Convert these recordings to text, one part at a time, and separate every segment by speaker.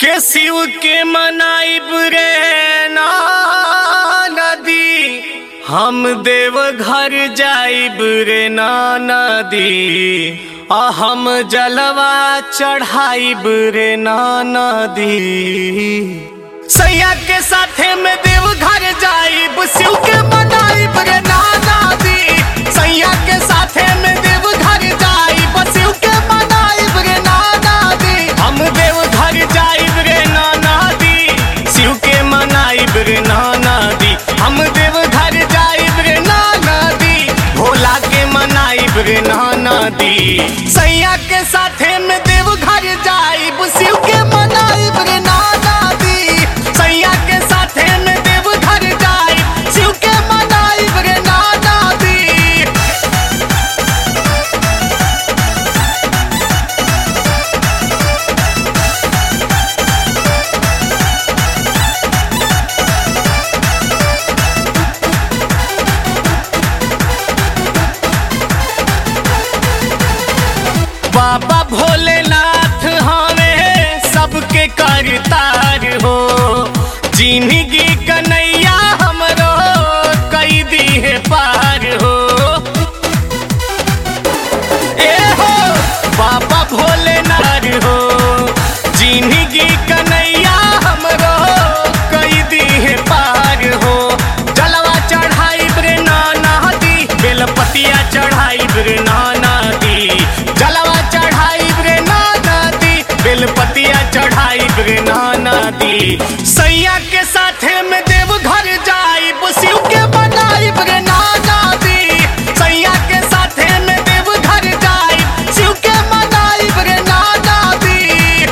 Speaker 1: के शिव के मनाइब रे ना नदी हम देव घर जाइब रे ना नदी आ हम जलवा चढ़ाइब रे ना नदी सैया के साथे में देव घर जाइब शिव के मनाइब रे ना नदी सैया के साथे में देव घर जाइब शिव के मनाइब रे ना नदी हम देव घर जाइब रे ना नदी शिव के मनाइब रे ना नदी हम देव घर जाइब रे ना नदी भोला के मनाइब रे ना नदी सैया के साथे में देव घर जाइब शिव के मनाइब रे ना नदी सैया के साथे में देव घर जाइब शिव के मनाइब रे ना नदी बाबा भोलेनाथ हमें सबके करतार हो जिंदगी कन्हैया हमरो कई दी है पार हो ए हो बाबा भोलेनाथ हो जिंदगी कन्हैया हमरो कई दी है पार हो जलवा चढ़ाई रे नाना दी बेलपतिया चढ़ाई रे नाना दी जलवा चढ़ाई रे नाना दी बेलपतिया चढ़ाई रे नाना दी सैया के साथे में देव घर जाइब शिव के बनाइब रे नाना दी सैया के साथे में देव घर जाइब शिव के मनाइब रे नाना दी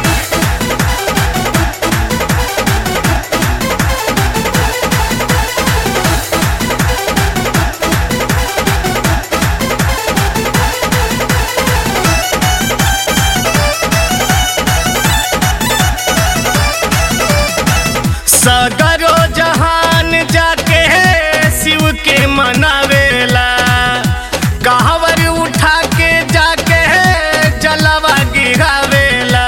Speaker 1: सगरो जहान जाके शिव के मनावेला कहवर उठा के जाके जलवा गिरावेला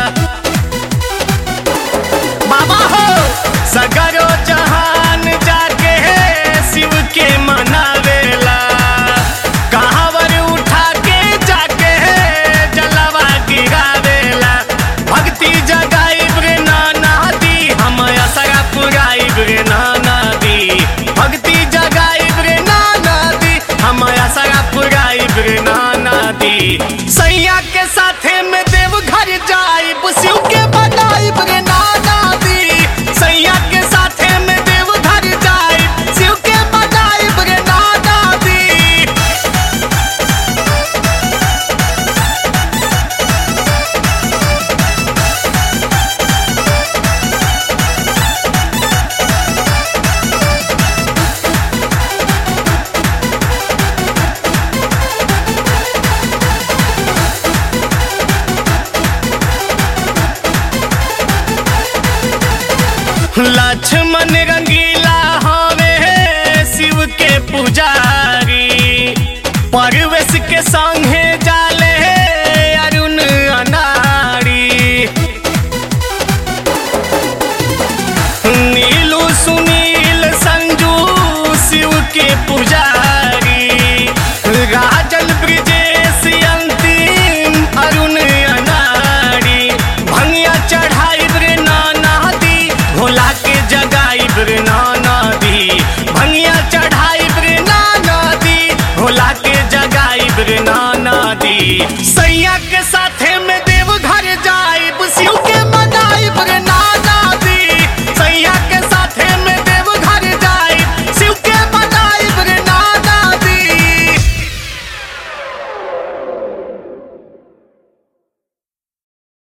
Speaker 1: बाबा हो सगरो जहान जाके शिव के मनावेला कहवर उठा के जाके जलवा गिरावेला भक्ति जगाइब रे नाना दी हम असरा पुराइब रे नाना दी भक्ति जगाइब रे नाना दी हम असरा पुराइब रे नाना दी सैया के साथे में देव घर जाइब शिव के बनाइब रे नाना दी सैया के साथे में देव घर जाइब शिव के बनाइब रे नाना दी लक्ष्मण रंगी